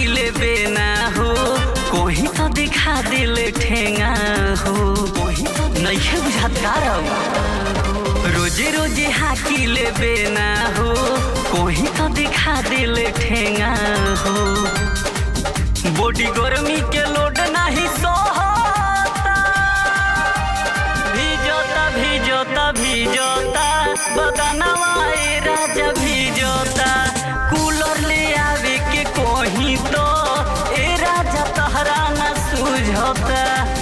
हाकिले बेना हो कोही तो दिखा दिले ठेंगा हो कोही तो नइखे बुझात कारब रोजे रोजे हाकिले बेना हो कोही तो दिखा दिले ठेंगा हो बॉडी गर्मी के लोड नहीं सोहता भिजोता भिजोता भिजोता बदनवा ए राजा भिजोता कूलर ले आवे के कोही तो ए राजा तहरा न सुझोता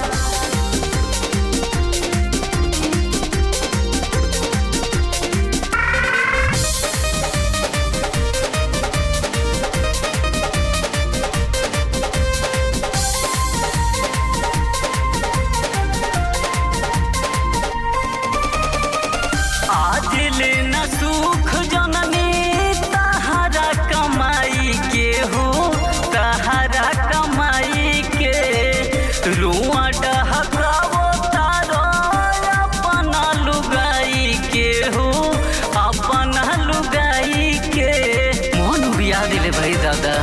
आज ले न सुख जननी तहरा कमाई के हो तहरा कमाई के रुआ डहकावो तारो अपना लुगाई के हो अपना लुगाई के मोन बिया दिले भाई दादा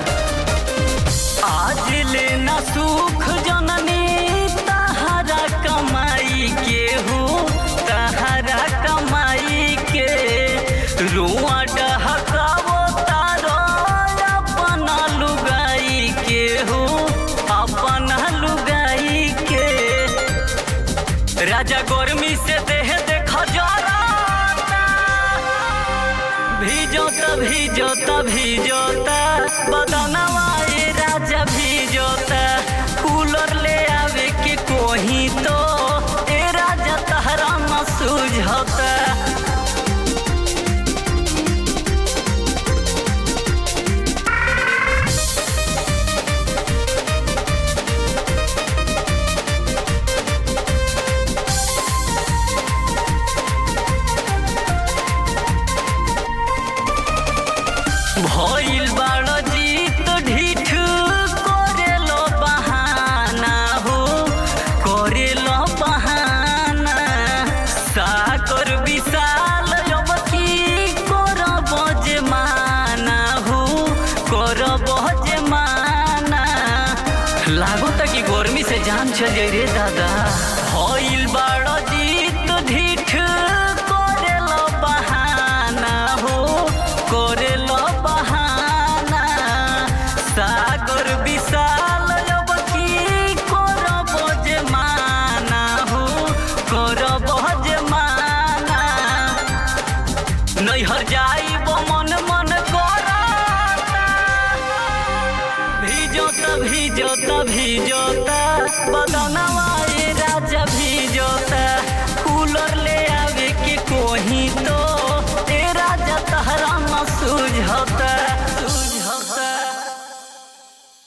आज ले न सुख जननी तहरा कमाई के हो तहरा कमाई के रुआ डहकावो तारो अपना लुगाई के हो अपना लुगाई के राजा गर्मी से देह देख जराता भिजोता भिजोता भिजोता बदनवा ए राजा भिजोता कूलर ले आवे के कोही तो ए राजा तहरा न सुझोता भइल बाड़ जीत ढीठ करेलो बहाना हो करेलो बहाना साकर विशाल अब की करब जे माना हो करब जे माना लागत कि गर्मी से जान चल जाई रे दादा भइल बाड़ जीत ढीठ करेलो बहाना हो करेलो बहाना सागर विशाल अब की करब जे माना हो करब जे माना नैहर जाइब मन मन करता भिजोता भिजोता भिजोता बदनवा